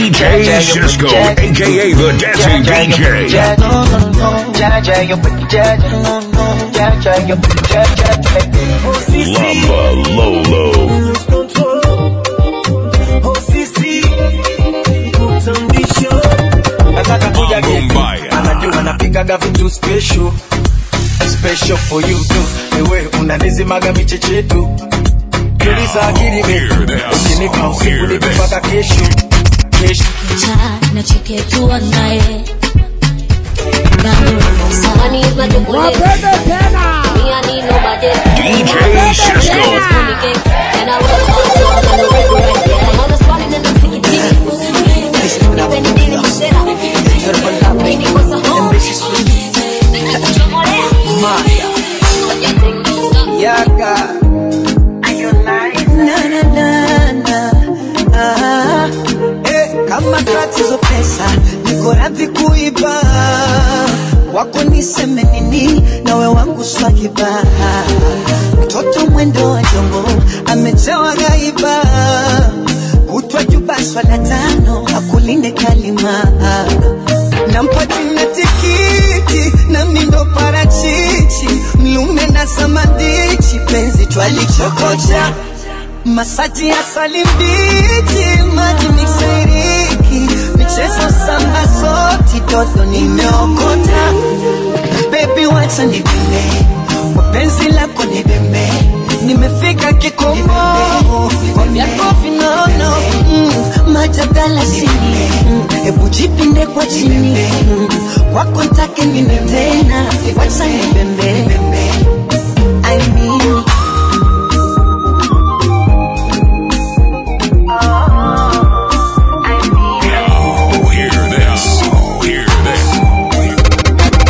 DJ Cisco, aka the Dancing DJ. Jaja, you put the jaja. Jaja, you put the jaja. Lamba Lolo. nataka kuja getu Bombaya. anajua napikaga vitu special special for you too ewe unanizimaga michechetu tuliza akili betu hear this. ukinipa usiku Hear nipe this. mpaka kesho kesho na cheketua naye Samani is my chocolate. Me, I need nobody. DJ Cisco. And I will also on the river right there. I'm on the spot and then I'm thinking deep. Nipe nidili msera. Mimi kosa home. yaka Na, na, na, na. Ah, eh, kama tatizo pesa niko radhi kuiba wako niseme nini nawe wangu swakiba mtoto mwendo wa jongo amejawa gaiba kutwa juba swala tano akulinde kalima nampa jina tikiti na mindo parachichi mlume na samadichi penzi twalichokocha masaji ya salimbichi maji miksairiki michezo samba soti toto nimeokota bebi wacha nibembe kwa penzi lako nibembe nimefika kikomo kwa vyako vinono mm, majadala sini mm, hebu jipinde kwa chini mm, kwako ntake nini tena wacha nibembe I mean, Oh, hear this. Oh, hear this.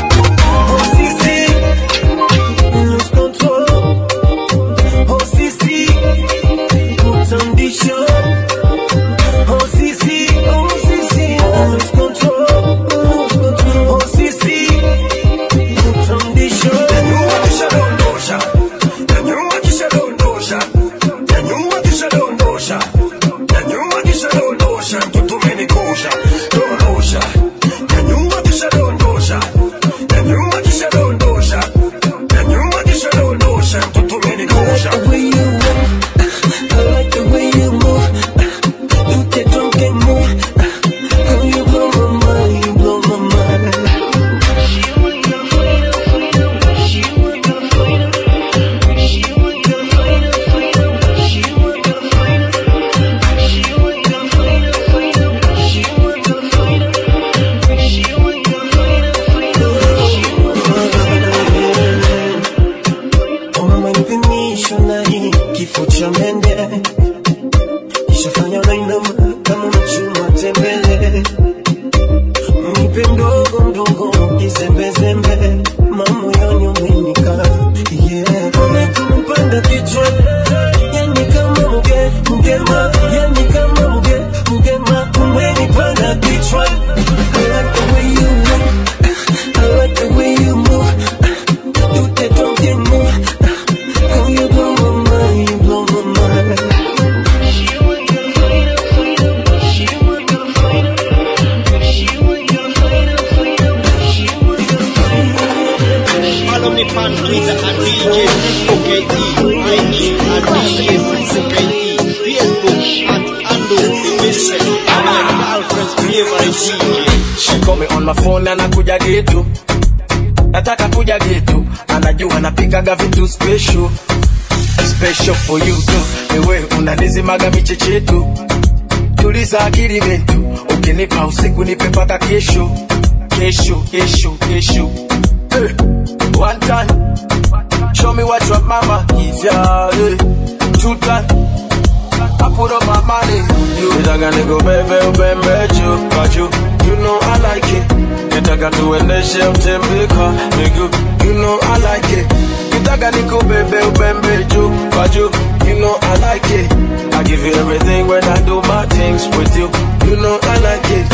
umemanipimisho na hii kifo cha mende ishafanya nainama kama mchuma tembele nipe mdogo mdogo kizembezembe mamoyoni umenika yeah. umekumpanda kichwa yani kama mge mgema yani kama mge mgema umenipanda kichwa I like the way you move I like the way you move do the drunken move Oh, you blow my mind, you blow my mind. Follow me on Twitter at DJ Cisco KE. I mean at DJ Cisco KE. Facebook at Ando the Vision. And my girlfriend's favorite DJ. She call me on my phone na nakuja getu nataka kuja getu anajua napikaga vitu special special for you too ewe unanizimaga michechetu tuliza akili betu ukinipa usiku nipe mpaka kesho kesho kesho kesho hey. one time show me what your mama is yeah, hey. two time I put up my money. You nitaka nikubebe ubembe juu kwa juu. You know I like it. Nitaka tuendeshe utembeka miguu. You know I like it. Nitaka nikubebe ubembe juu kwa juu. You know I like it. I give you everything when I do my things with you. You know I like it.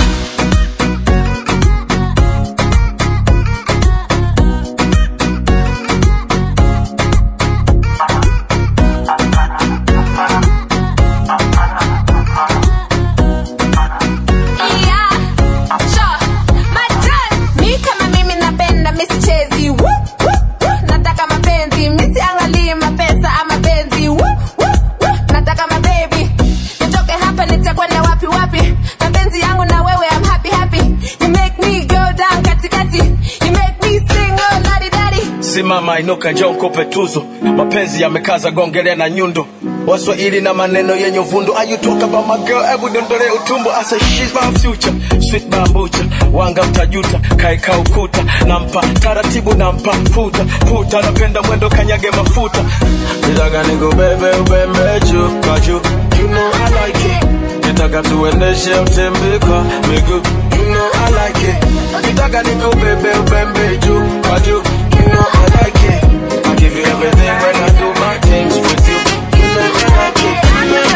mama inuka njoo nikupe tuzo mapenzi yamekaza gongele na nyundo waswahili na maneno yenye uvundo Are you talk about my girl hebu dondole utumbo I say she's my future sweet bambucha wanga mtajuta kaeka ukuta nampa taratibu nampa puta puta napenda mwendo kanyage mafuta nitaka nikubebe ubembe juu kwa juu you know I like it nitaka tuendeshe utembe kwa miguu you know I like it nitaka nikubebe ubembe juu kwa juu you know I like it I give you everything when I do my things with you you know I like it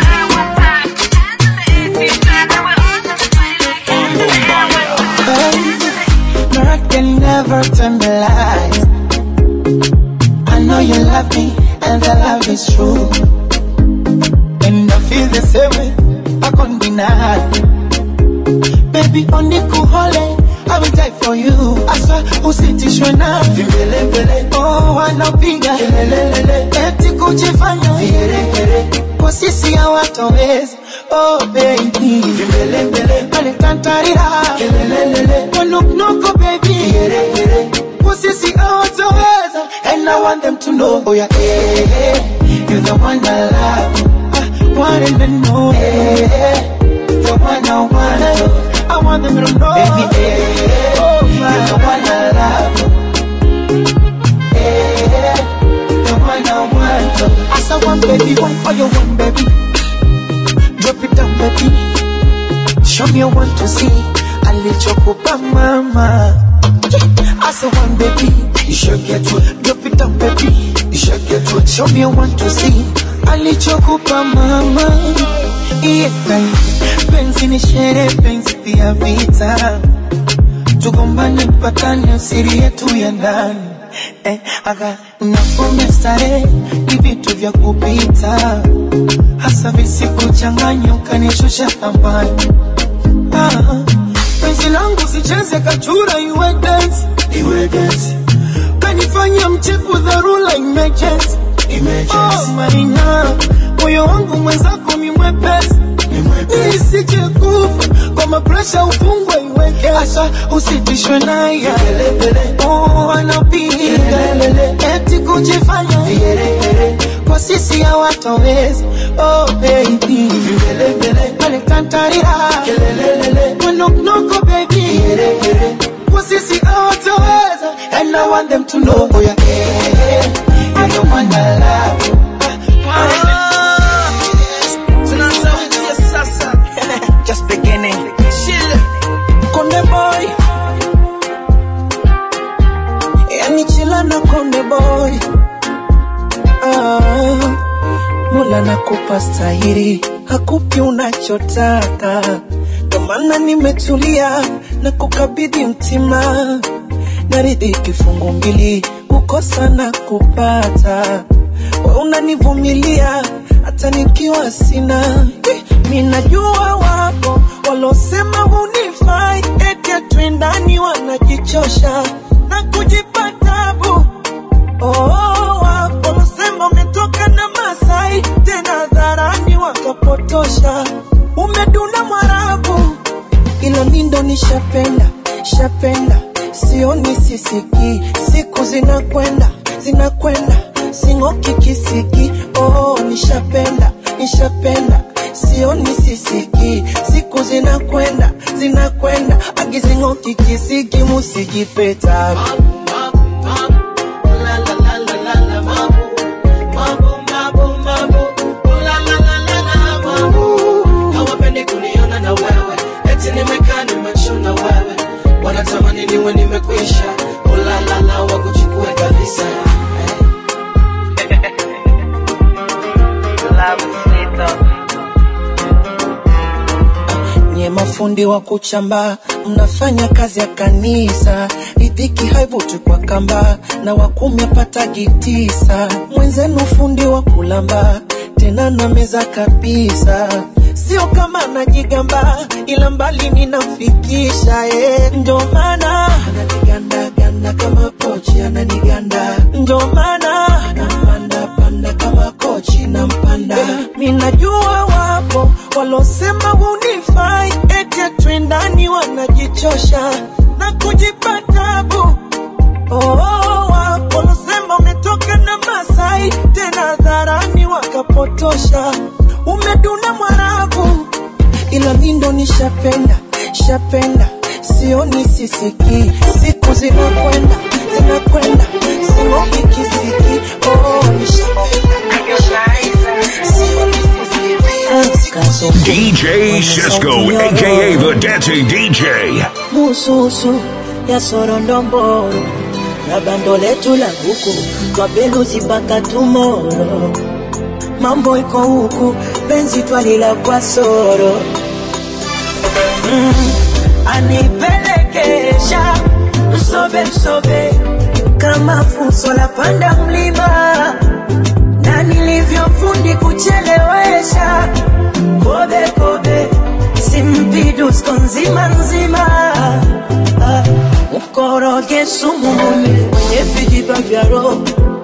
I can never turn the lights. I know you love me, and the love is true. And I feel the same way, I can't deny. Baby, on the cool hole, I will die for you. I swear, usitishwe na vimbelembele. Oh, wanapiga kelelelele, eti kujifanya vigeregere. Kwa sisi hawatoweza. Oh baby, vimbelembele, wanitantarira kelelelele, wanukunuku baby, vigeregere. Kwa sisi hawatoweza, and I want them to know, oh yeah, eh, eh, you're the one I love. I want them to know, eh, eh, the one I want. I want them to know, baby, eh, eh, you're the one I love. Eh, the one I want. As I want, baby, one for you, one, baby. Drop it down, baby. Show me what to see. Alichokupa mama. As a one, baby. You should get to it. Drop it down, baby. You should get to it. Show me what to see. Alichokupa mama. Yeah, penzi ni shere, penzi pia vita. Tugombane mpatane, siri yetu ya ndani. Eh, aga napome starehe ni vitu vya kupita hasa visikuchanganya ukanishusha thamani. Ah, penzi langu sicheze kachura iwe dance, iwe dance. Kanifanya mchepu dharura emergency, emergency. Oh, maina moyo wangu mwenzako mi mwepesi nisije kufa kwa mapresha ufungwe iweke asa usitishwe naye oh, anapiga eti kujifanya kwa sisi hawatoweza oh, baby alikantarira manoknoko baby kwa sisi hawatoweza and I want them to know oh, yeah, yeah, you're the one I love tunaanza sasa just beginning chill konde boy yani chila na konde boy ah, mula nakupa stahiri hakupi unachotaka ndo maana nimetulia na kukabidhi mtima naridhi kifungu mbili kukosa na kupata we unanivumilia hata nikiwa sina Eh, mi najua wapo walosema hunifai eti atwendani wanajichosha na kujipa tabu oh, wapo walosema umetoka na masai tena dharani wakapotosha umeduna mwarabu ila mi ndo nishapenda shapenda sioni sisiki siku zinakwenda zinakwenda sing'oki kisiki oh, nishapenda nishapenda sioni sisiki siku zinakwenda zinakwenda agizing'oki kisiki musijipeta hawapendi kuniona na wewe eti nimekaa nimechuna wewe wanatamani niwe nimekwisha ulalala wakuchukue kabisa nye mafundi wa kuchamba mnafanya kazi ya kanisa ridhiki haivuti kwa kamba na wakumi apatagi tisa mwenzenu fundi wa kulamba tena na meza kabisa sio kama najigamba ila mbali ninafikisha eh. ndio maana ananigandaganda kama pochi ananiganda ndio maana nampanda panda kama kochi nampanda mi najua wapo walosema hunifai eti atwendani wanajichosha na kujipa tabu oh, wapo walosema tosha, umeduna mwarabu, ila mi ndo nishapenda shapenda, sioni sisiki, siku zinakwenda zinakwenda, sioni kisiki, oh, nishapenda sioni sisiki, DJ Cisco, aka the Dancing DJ. mususu ya sorondomboro na bando letu la buku twabeluzi mpaka tumoro mambo iko huku penzi twalila kwa soro mm, anipelekesha msobe msobe kama fuso la panda mlima na nilivyofundi kuchelewesha kobe kobe simpidusko nzima nzima Ah, mkoroge sumu mume kwenye vijiba vya roho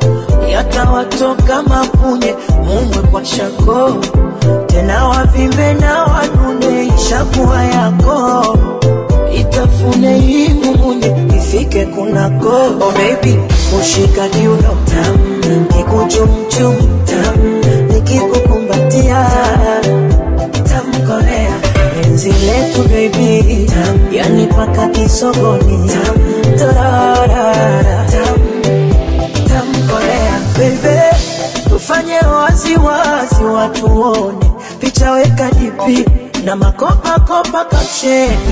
yatawatoka mapunye mumwe kwa shako tena wavimbe na wanune ishakuwa yako itafune hii mumunye ifike kunako oh baby ushika kiuno tam kikuchumchum tam nikikukumbatia tamkolea penzi letu baby tam yani paka kisogoni tam tarara tam tamkolea bebe tufanye waziwazi watuone picha weka dipi na makopakopa kapsheni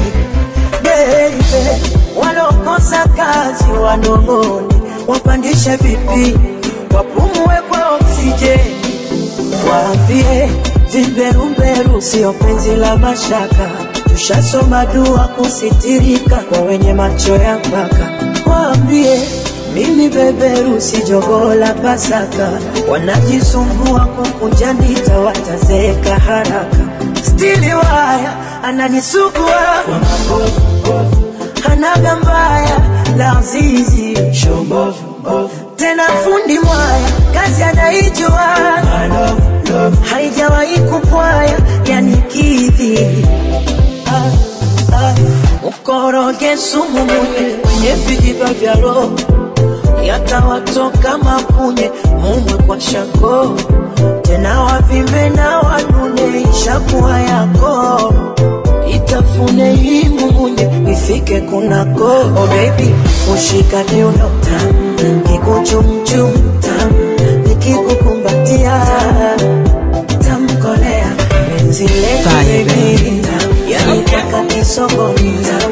bebe walokosa kazi wanong'one wapandishe vipi wapumue kwa oksijeni waambie vimberumberu sio penzi la mashaka tushasoma dua kusitirika kwa wenye macho ya mpaka waambie mimi beberu si jogoo la pasaka wanajisumbua kukunja ndita watazeeka haraka stili waya ananisugua kwa mabovu hanaga mbaya la zizi tena fundi mwaya kazi anaijua haijawahi kupwaya yani kidhi ah, ah. ukoroge sumu munye kwenye vijiba vya roho yatawatoka mapunye mumwe kwa shako tena wavimbe na wanune ishakuwa yako itafune hii mumunye ifike kunako oh baby ushika kiuno tam kikuchumchum tam nikikukumbatia tamkolea penzi letu baby tam yani paka kisogoni tam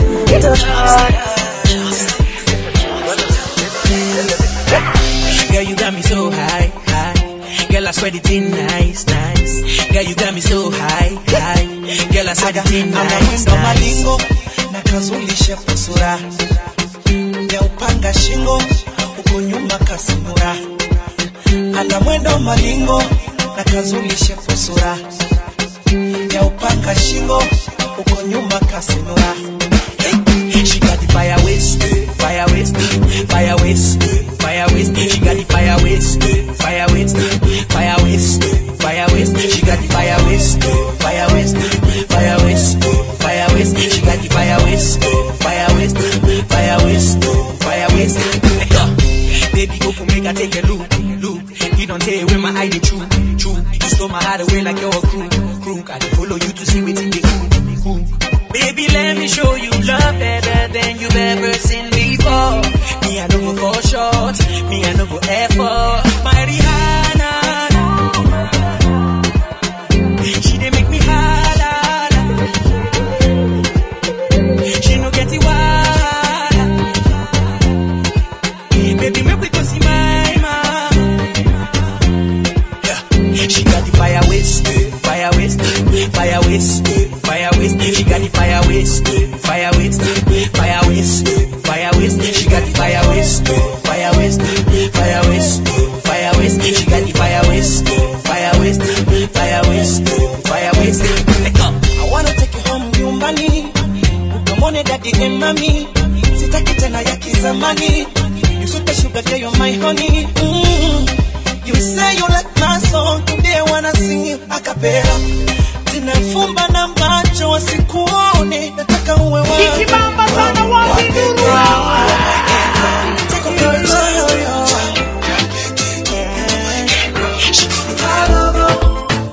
Girl, you got me so high, high. Girl, I swear the thing nice, nice. Girl, you got me so high, high. Girl, I swear the thing ana nice, mwendo nice. malingo na kazulishe kusura ya upanga shingo huko nyuma kasimura ana mwendo malingo na kazulishe kusura ya upanga shingo huko nyuma kasimura She got the fire waste, fire waste, fire waste, fire waste. She got the fire waste, fire waste, fire waste, fire waste. She got the fire waste, fire waste, fire waste, fire waste. She got the fire waste, fire waste, fire waste, fire waste. Yeah. Baby, go for make I take a look, look. You don't tell where my eye dey true, true. You stole my heart away like you're a crew, crew. I dey follow you to see what in the cool, cool. Baby, let me show you love better than you've ever seen before. Me, I don't go for short. Me, I don't go effort. My Rihanna. She dey make me holla. She no get it wild. Baby, make we go see my mama. Yeah. She got the fire waste, fire waste, fire waste, fire waste. She got the fire waste, fire waste, fire waste, fire waste. She got the fire waste, fire waste, fire waste, fire waste. She got the fire waste, fire waste, fire waste, fire waste. Let go. I wanna take you home nyumbani ukamwone dadi and mami sitaki tena ya kizamani you super sugar girl you're my honey mm. you say you like my song today I wanna sing you a cappella zinafumba na macho wasikuone nataka uwe wangu. Ikibamba sana wapi nuru? Take a picture, yo, yo.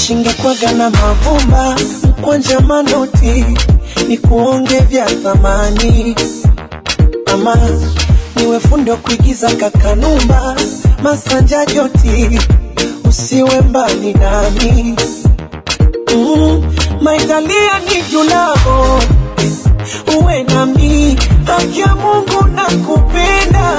shingekwaga na mavumba mkwanja manoti ni kuonge vya thamani ama niwe fundi wa kuigiza kakanumba masanja joti usiwe mbali nami mm, maitalia ni julavo uwe nami haki ya mungu na kupenda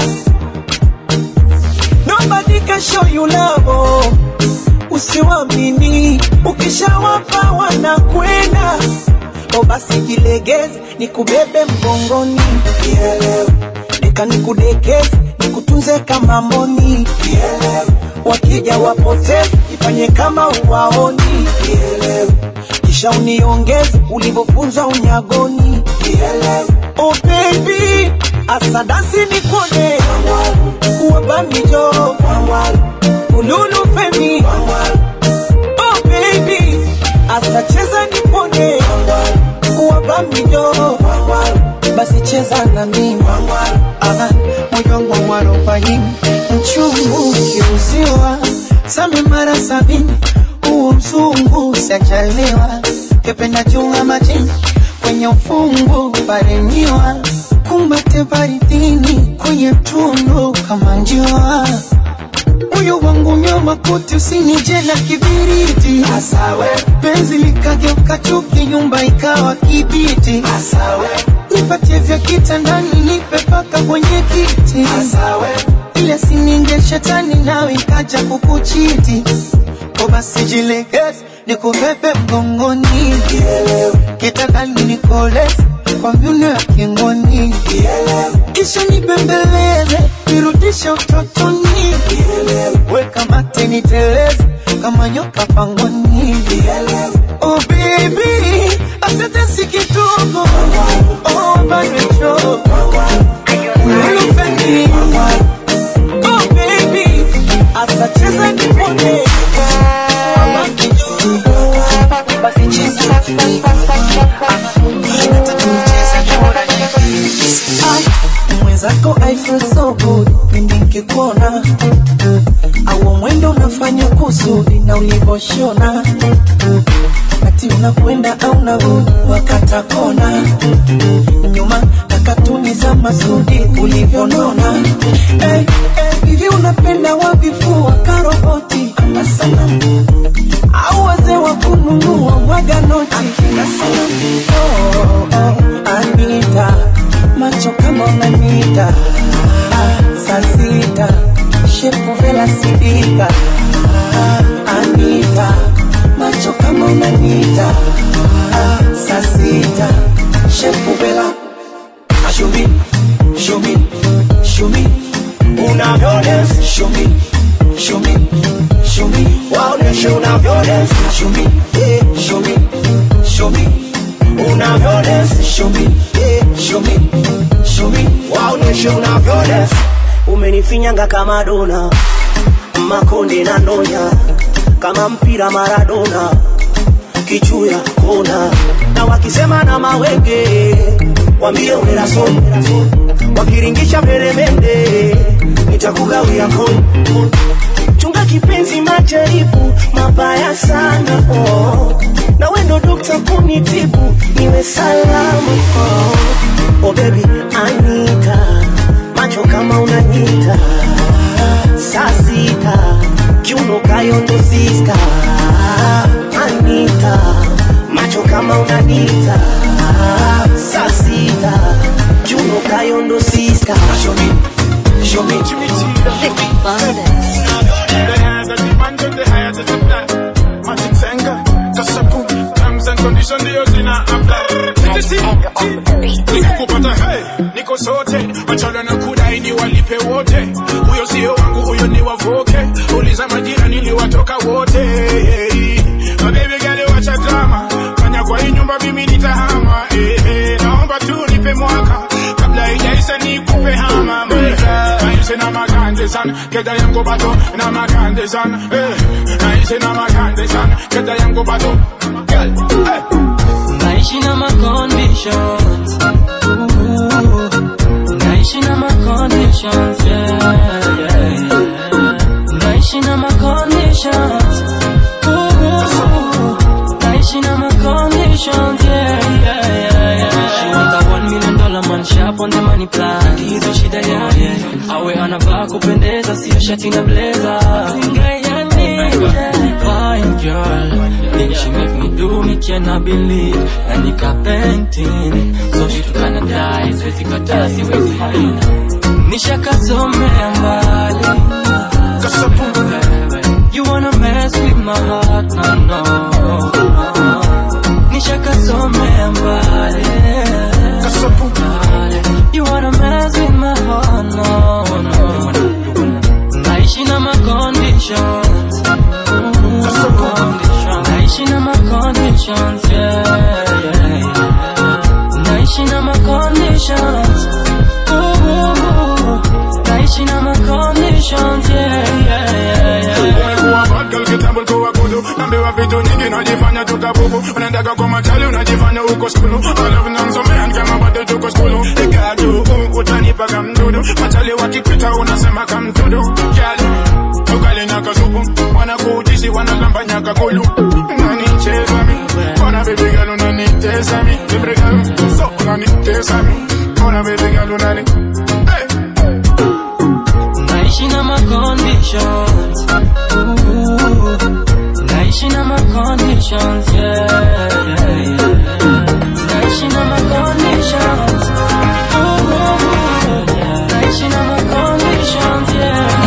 nobody can show you love usiwamini ukishawapa wanakwenda o basi jilegeze nikubebe mgongoni Kielewe. nika nikudekeze nikutunze kama mboni Kielewe. wakija wapoteze ifanye kama uwaoni Kielewe. kisha uniongeze ulivyofunzwa unyagoni Kielewe. oh baby asadasi nikone uwabamijo ululu femi oh baby asacheza nipone uwabamijo basi cheza na mimi Aha, moyo wangu warobaini mchungu ukiuziwa same mara sabini huo mzungu sajaliwa kependa chunga majini kwenye ufungu paremiwa kumbate baridini kwenye tundu kama njiwa moyo wangu nyoma kuti usinije na kibiriti Asawe. penzi likageuka chuki nyumba ikawa kibiti Asawe. nipatie vya kitandani nipe paka kwenye kiti Asawe. ile sininge shetani nawe ikaja kukuchiti ko basi jilegeze nikubebe mgongoni kitandani nikoleze kwa myuno ya kingoni kisha nibembeleze nirudishe utotoni weka mate niteleze kama nyoka pangoni oh baby asante si kidogo oh bado ulufeni oh baby asacheza nipone basi cheza mwenzako I feel so good pindi nkikuona au mwendo unafanya kusudi na ulivoshona ati unakwenda au narudi wakata kona nyuma na katuni za masudi ulivyonona hey, hey, hivi unapenda wavifua karoboti ama sanamu au wazee wa kununua mwaga noti akina sanamu oh, oh, Anita macho kama unanita ah, saa sita shepu vela sidika ah, Anita macho kama unanita ah, saa sita shepu vela show me show me show me unavyodance show me show me show me waoneshe unavyodance show me yeah, show me show me unavyodance show me yeah, show me show me waoneshe unavyodance umenifinyanga kama dona makonde na ndonya kama mpira maradona kichuya kona na wakisema na mawenge wambie unerason wakiringisha peremende nitakugawia kon chunga kipenzi majaribu mabaya sana oh. na wendo dokta kunitibu niwe salamu oh. oh baby anita macho kama unanyita saa sita kiuno kayondo siska anita macho kama unanita saa sita kiuno kayondo siska show me, show me. kupata hey, niko sote wachala na kudai ni walipe wote huyo sio wangu huyo ni wavoke uliza majira niliwatoka wote hey, mabebi gale wacha drama fanya kwa hii nyumba mimi nitahama hey, hey, naomba tu nipe mwaka kabla ijaisa nikupe hama naise na makande sana keda yangu bato na makande sana hey, naise na makande sana keda yangu bato Girl, hey. naishi na ma conditions Ooh, naishi na ma conditions yeah, yeah, yeah. naishi na ma conditions Ooh, shati na blazer. Fine girl, then she make me do me cannot believe. Na nika painting, so she tukana die, siwezi kataa, siwezi haina. Nishakasomea mbali. You wanna mess with my heart, no, no. Nishakasomea mbali. You wanna mess with my heart, no, no. Naishi na my conditions. Naishi na my conditions, yeah, yeah, yeah. Naishi na my conditions. Ooh, naishi na my conditions, yeah, yeah, yeah, yeah. Umekuwa bad girl kitambo ulikuwa kudu Naambiwa vitu nyingi unajifanya tukabubu Unaendaga kwa machali unajifanya uko skulu Alafu namsomea ni kama bado tuko skulu Ikadu uh, utanipa kamdudu Machali wakipita unasema kamdudu Gyal ugali na kasupu Wanakuutisi wanalambanya kakulu Unanicheza mi Ona baby girl unanitesa mi Baby girl so unanitesa mi Ona baby girl unani Hey Naishi na my conditions. Ooh, naishi na my conditions, yeah, yeah, yeah. Naishi na my conditions. Ooh, naishi na my conditions,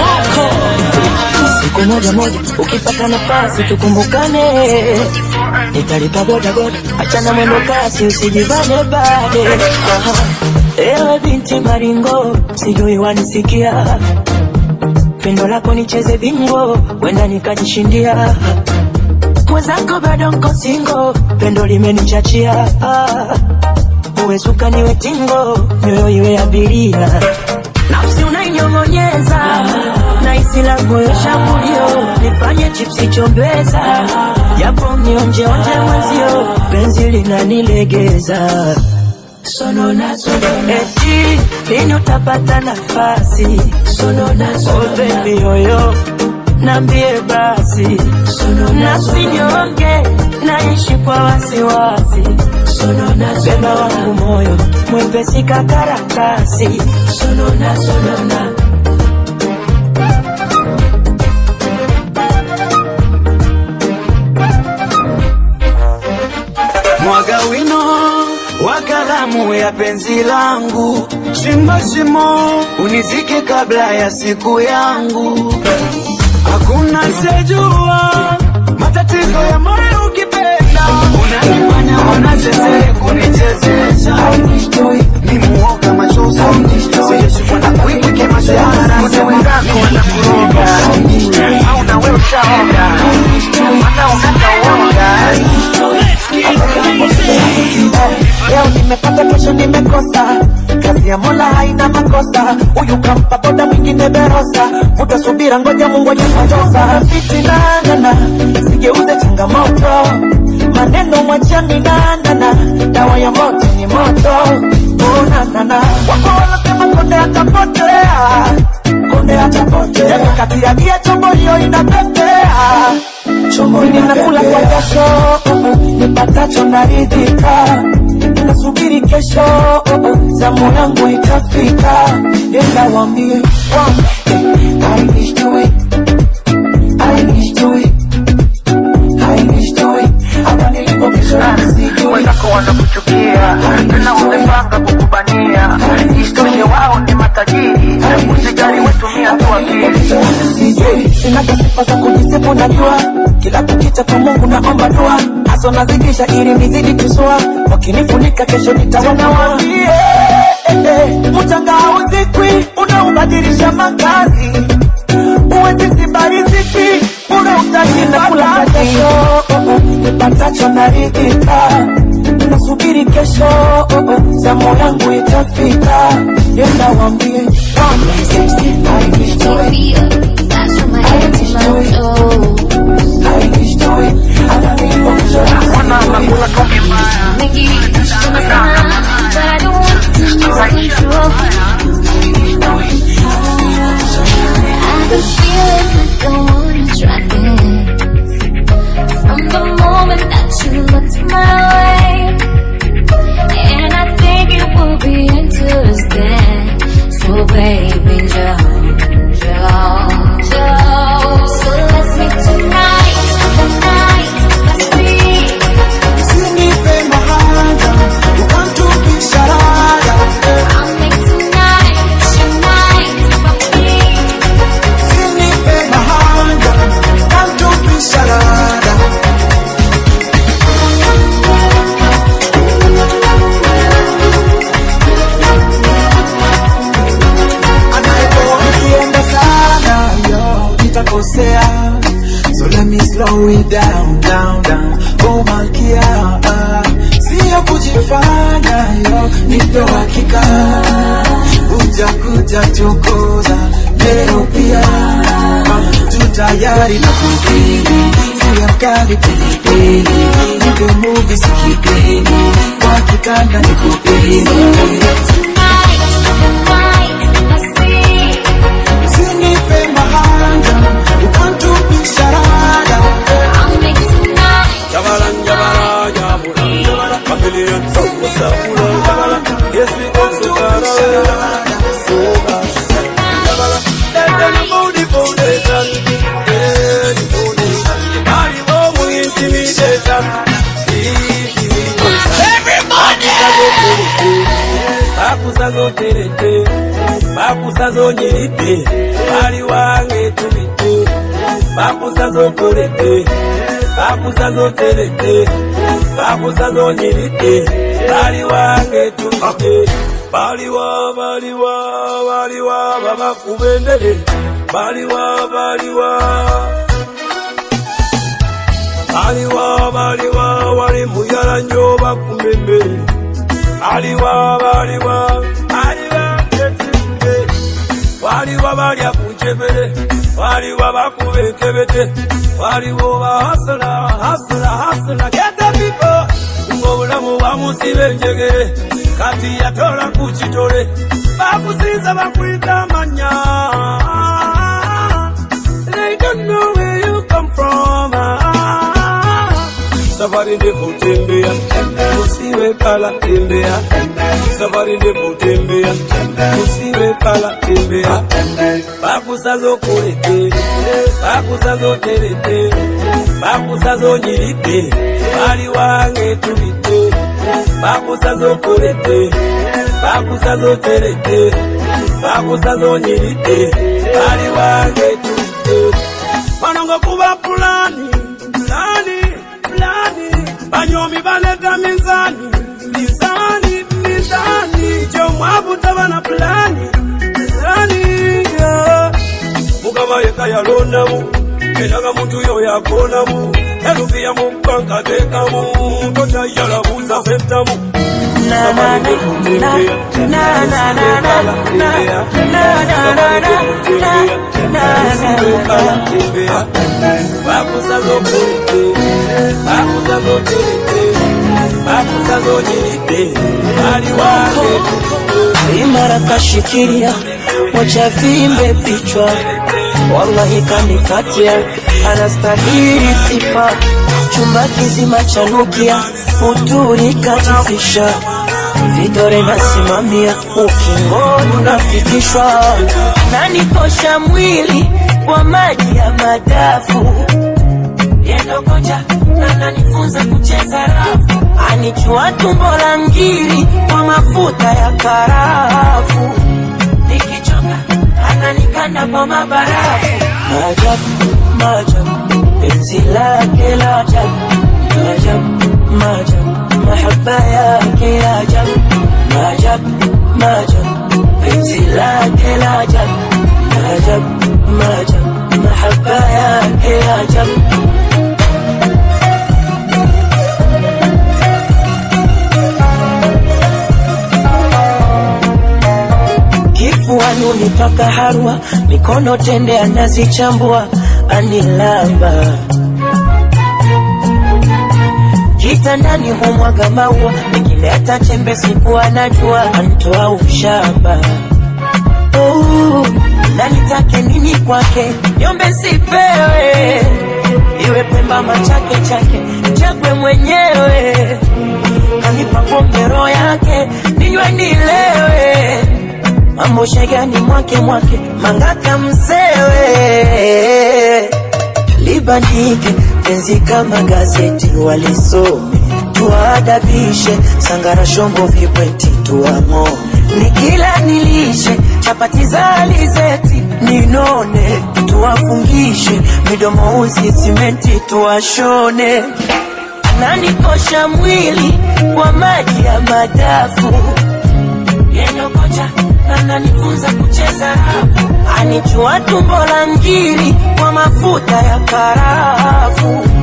yeah. siku moja moja ukipata nafasi tukumbukane nitalipa boda boda achana mwendo kasi usijivane bade Aha. ewe binti maringo sijui wanisikia pendo lako nicheze bingo wenda nikajishindia mwenzako bado nko singo pendo limenichachia Ah. uwe suka niwe tingo mioyo iwe abiria nafsi unainyong'onyeza na isi la moyo shambulio nifanye chipsi chombeza japo nionjeonje mwenzio penzi linanilegeza sonona sonona eti lini utapata nafasi sonona sonona oh baby yoyo nambie basi sonona sinyonge naishi kwa wasiwasi sonona beba wangu moyo mwepesi kakaratasi sonona sonona mwaga wino wa kalamu ya penzi langu, shimo shimo unizike kabla ya siku yangu. Hakuna sejua matatizo ya moyo ukipenda, unanifanya wanachezee kunichezesha. Ni muoga machozi, sijashikwa na kwikwi kimashara, mzee wenzako wanakuroga, au na wewe ushaoga, mana ukata uoga leo nimepata kesho nimekosa kazi ya mola haina makosa huyu kampa boda mwingine berosa vuta subira ngoja mungu ajikutosa fitinanana sigeuze changamoto maneno mwachani nanana dawa ya moto ni moto unanana wako wanasema konde atapotea konde atapotea kati ya gia chombo hiyo inapepea chombo ninakula kwa jasho nipatacho naridhika nasubiri kesho zamu yangu itafika nenda wambie wenzako wanakuchukia tena wamepanga kukubania isitoshe wao ni matajiri usijali wetumia tu akili sinaga sifa za kujisifu najua kila kukicha kwa mungu naomba dua haso nazidisha ili nizidi tusua wakinifunika kesho nitawanawambie mchanga hauzikwi unaubadilisha makazi uwezi sibariziki ule utashinda kula kesho nipatacho naridhika nasubiri kesho zamu yangu itafika nenda wambie From the moment that you looked my way, and I think it will be interesting. So baby, jump, jump. slow it down, down, down. Oh malkia, sio kujifanya yo, nipe hakika, utakuja tukuza leo pia, tu tayari na kukili, siya mkali pilipili, nipe movie sikipili, kwa kitanda nikupili. Usinipe mahanga, ukantupisha rada. Jabala, jabala, jabula, jabala, familia, somo, sabula, jabala, yes, we go so far away. So much, jabala, let them know the foundation, yeah, the foundation. Body over intimidation, intimidation. Everybody! Bakusa zo terete, bakusa zo nyirite, bali wange tumite, bakusa zo kolete, bakusa zo terete, bakusa zo nyirite, bali wange tumite, baliwa baliwa baliwa babakubendere, baliwa baliwa baliwa baliwa wali muyala nnyo bakumembere baliwa baliwa baliwa etimbe waliwo balya ku njebere waliwo bakuba enkebete waliwo bahasula hasula hasula gete pipo ng'obulamu bamusiba enjegere kati yatola ku kitole bakusinza bakuyita amanya They don't know where you come from. Safari ndefu tembea, usiwe kala tembea. Safari ndefu tembea, usiwe kala tembea. Bakusazo kulete, bakusazo terete, bakusazo nyirite, bali wange tubite. Bakusazo kulete, bakusazo terete, bakusazo nyirite, bali wange tubite. Panongo kuba pulani, pulani, pulani. Banyomi baleta mizani, mizani, mizani. Chomwabu tabana pulani, pulani, yeah. Mukama yeka yalondamu, enaga muntu yo yakonamu. Erupiya mu banka tekamu, tota yalabuza sentamu. Na na na na na na na na na na na na na na na na bakusazo kulite bakusazo terete bakusazo nyirite bali wange imara kashikilia mocha vimbe vichwa wallahi kanikatia anastahili sifa chumba kizima chanukia uturi kajifisha vidore nasimamia ukingoni unafikishwa nanikosha mwili kwa maji ya madafu yendokoja ananifunza kucheza rafu anichua tumbo la ngiri kwa mafuta ya karafu nikichoka ananikanda kwa mabarafu maajabu maajabu penzi lake la ajabu maajabu maajabu mahaba yake ya ajabu maajabu maajabu penzi lake la ajabu maajabu maajabu mahaba yake ya ajabu kifuani unipaka harwa, mikono tende anazichambua, anilamba kitandani humwaga maua, nikileta chembe siku anajua antoa ushamba. Oh, na nitake nini kwake, nyombe sipewe, iwe pemba machake chake, chagwe mwenyewe, kanipa pombe roho yake, ninywe nilewe mambo shegani mwake mwake mangaka msewe libandike penzi kama gazeti walisome tuadabishe sangara shombo vibweti tuamo nikila nilishe chapati za alizeti ninone tuwafungishe midomo uzi simenti tuwashone nanikosha mwili kwa maji ya madafu yendokocha ananifunza kucheza rafu, anichua tumbo la ngiri kwa mafuta ya karafu,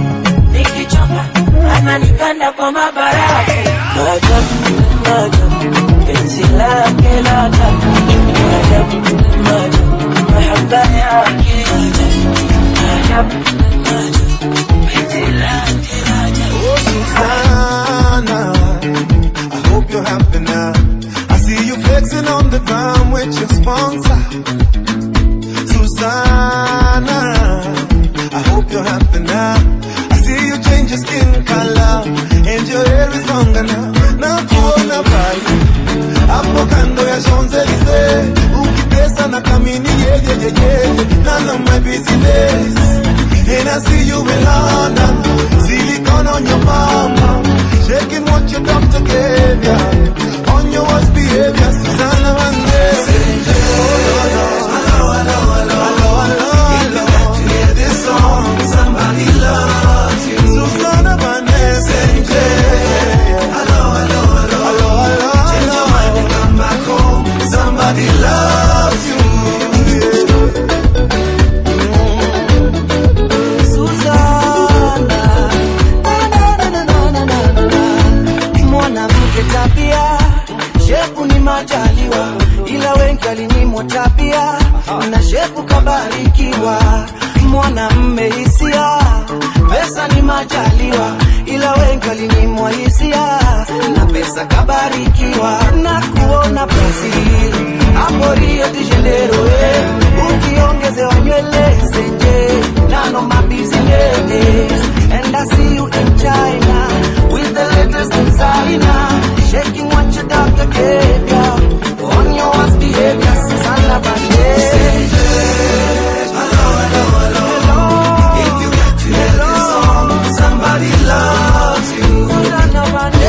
ananikanda kwa mabarafu. Maajabu, maajabu, penzi lake la ajabu. Maajabu, maajabu, mahaba yake maajabu, maajabu, penzi lake la ajabu. Oh, Susanna, I hope you're happy now. I see you flexing on the ground with your sponsor. Susanna, I hope you're happy now. I see you change your skin color and your hair is longer now. Na kuona pale hapo kando ya Champs-Elysees, ukipesa na kamini yeye yeye, none of my business. And I see you in London, silicone on your mama, shaking what your doctor gave ya. On your worst behavior, Susanna Vande. Somebody loves you. Susanna Vande. Hello, hello, hello, hello, hello. Change your mind and come back home. Somebody loves you. Susanna, na, na, na, na, na, na, na, na. mwanamke tabia shepu ni majaliwa ila wengi walinyimwa tabia na shepu kabarikiwa mwanamme hisia pesa ni majaliwa ila wengi walinyimwa hisia na pesa kabarikiwa na kuona Brazil hapo Rio de Janeiro eh, ukiongezewa nywele zenje nano mabusiness and I see you in China with the latest designer shaking what your doctor gave ya on your worst behavior Susanna Somebody loves you.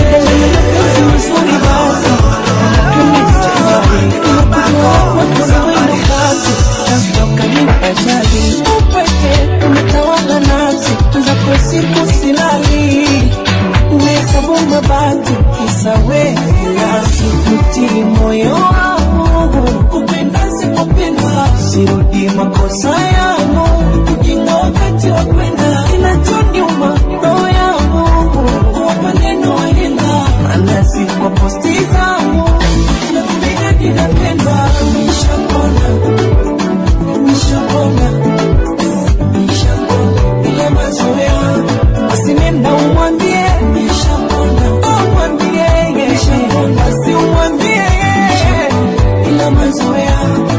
upweke umetawala nafsi zako siku silali umehesabu mabati kisa wewe sikutii moyo wangu kupenda sipopendwa sirudi makosa yangu kujinga wakati wa kwenda kinachoniuma roho yangu kwa maneno waenda maana si kwa posti zangu na kupiga ninapendwa nishapona nishapona nishapona ile mazoea basi nenda umwambie nishapona umwambie nishapona basi umwambie ile mazoea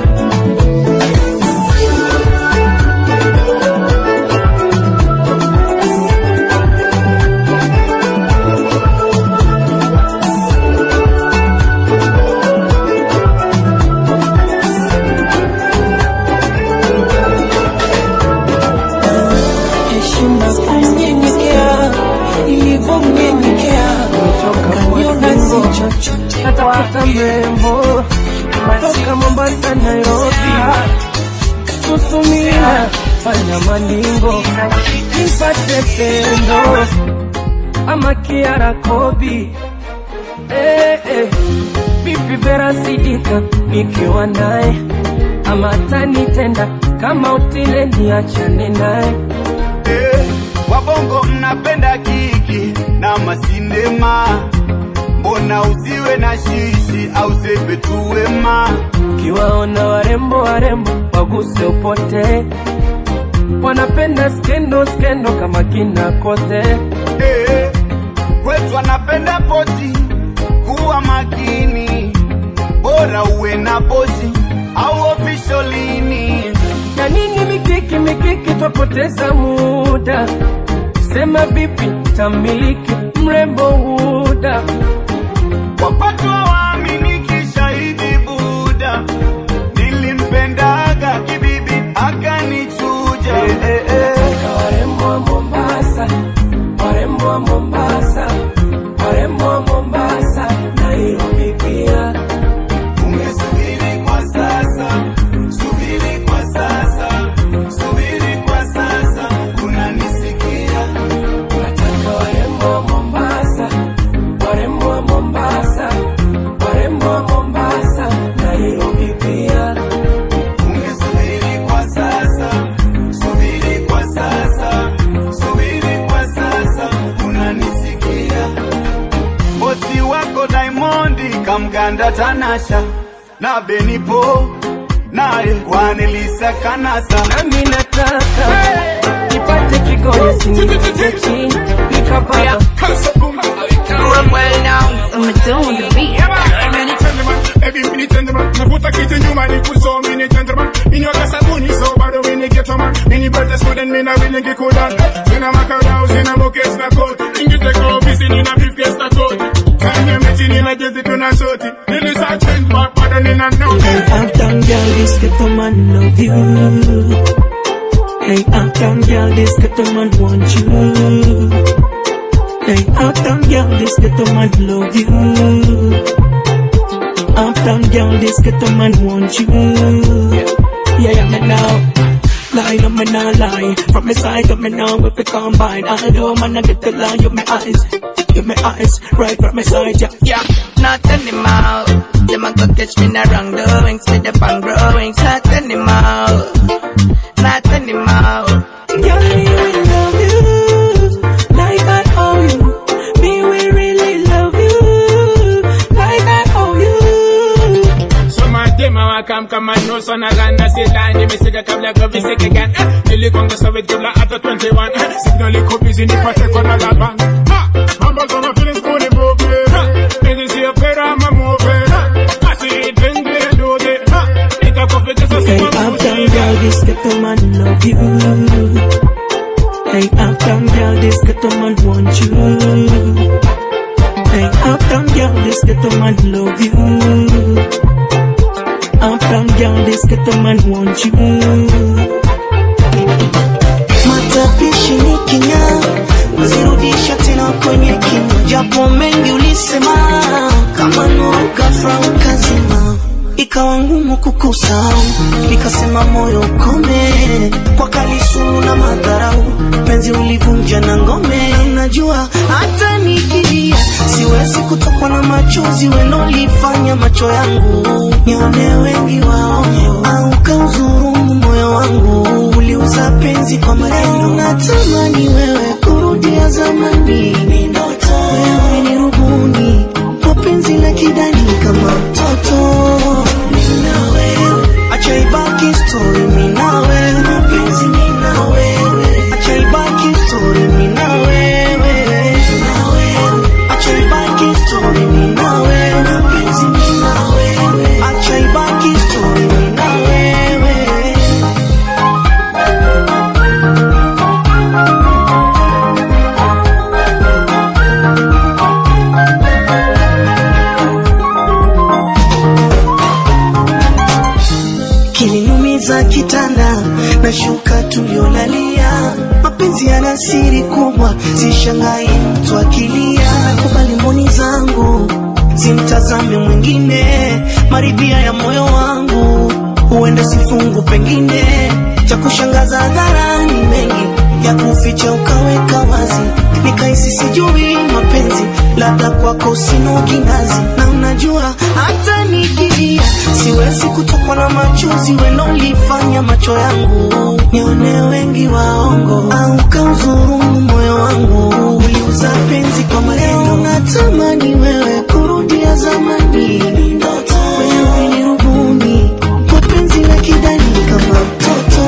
heshima kumnyenyekea ilivyomnyenyekea kaniona si chochote natafuta mrembo toka Mombasa, Nairobi, susumia fanya maningo nipate pendo ama Kiara Kobi eh, eh. Vipi Vera Sidika nikiwa naye ama tanitenda kama utile niachane naye Eh, wabongo mnapenda kiki na masinema, mbona usiwe na shishi au sepe tu wema? Kiwaona warembo warembo waguse upote, wanapenda skendo skendo kama kina kote. Eh, kwetu wanapenda pozi, kuwa makini, bora uwe na pozi au ofisholini. Ya nini mikiki mikiki, twapoteza muda. Sema vipi tamiliki mrembo huda, wapatwa waaminiki shahidi Buda, nilimpendaga kibibi akanichuja. Eh, eh, eh. Warembo wa Mombasa, warembo wa Mombasa, warembo wa Mombasa, Nairobi pia. Umesubiri kwa sasa, subiri kwa sasa, subiri kwa sasa, unanisikia? Nataka warembo wa Mombasa, warembo wa Mombasa, nikamganda Tanasha na Benipo naye Kwanilisa Kanasa nami nataka nipate kigoyo sinize chini nikavaya I'm well now, so I'm doing the beat. Baby, mini gentleman, navuta kiti nyuma ni kuzo mini gentleman Inyoka sabuni so bado mini ghetto man Mini birthday student mina wili ngikudan Sina makarao, sina mokes na coat Ingiteka ofisi nina briefcase na coat Kanye mechi nina jezi tuna shoti Nilisa change back bado nina no Hey, uptown girl, this ghetto man love you. Hey, uptown girl, this ghetto man want you. Hey, uptown girl, this ghetto man love you. Uptown girl, this ghetto man want you. Yeah, yeah, me now. Lie, no, me not lie. From my side, to me now, if it combine. Although, man, I get the line, you my eyes. You my eyes, right from my side, yeah. Yeah, not anymore. Them a go catch me in the wrong doings, with the fun growings. Not anymore. Not anymore. Girl, me will love you like I owe you. Me will really love you like I owe you. Soma dema wakam kama nusu na ganda sila nimesika kabla kuvisika gan eh, nilikwanga sawe kabla hata 21 eh, signal iko busy nipate kona la bang ha mambo kama feelings kuni move ha hizi sio pera ama move ha asi twende ndoje ha nikakufikisha Hey, sima uptown girl, this ghetto man love you. Hey, uptown girl, this ghetto man want you. Hey, uptown girl, this ghetto man love you. Uptown girl, this ghetto man want you. matapishi ni kinya zirudisha tena kwenye kinywa japo mengi ulisema kama nuru ghafla ukazima ikawa ngumu kukusahau nikasema moyo ukome kwa kalisumu na madharau penzi ulivunja na ngome najua hata nikilia siwezi kutokwa na machozi wenolifanya macho yangu nione wengi wao au kauzurumu moyo wangu uliuza penzi kwa maneno natamani wewe kurudia zamani wewe ni rubuni kwa penzi la kidani kama mtoto Mimi na wewe acha ibaki story mimi na wewe mapenzi mimi na wewe acha ibaki story mimi na wewe na wewe acha ibaki story mimi na wewe mapenzi mimi na wewe acha ibaki story mimi na wewe kilinumiza kitanda na shuka tuliolalia mapenzi yana siri kubwa sishangai mtu akilia nakubali mboni zangu simtazame mwingine maridhia ya moyo wangu huenda sifungu pengine cha kushangaza hadharani mengi ya kuficha ukaweka wazi nikaisi sijui mapenzi labda kwako sino kinazi na unajua hata nikilia siwezi kutokwa na machozi wenolifanya macho yangu nione wengi waongo au kauzurumu moyo wangu uliuza penzi kwa maneno natamani wewe kurudia zamani wewe ni rubuni kwa penzi la kidani kama mtoto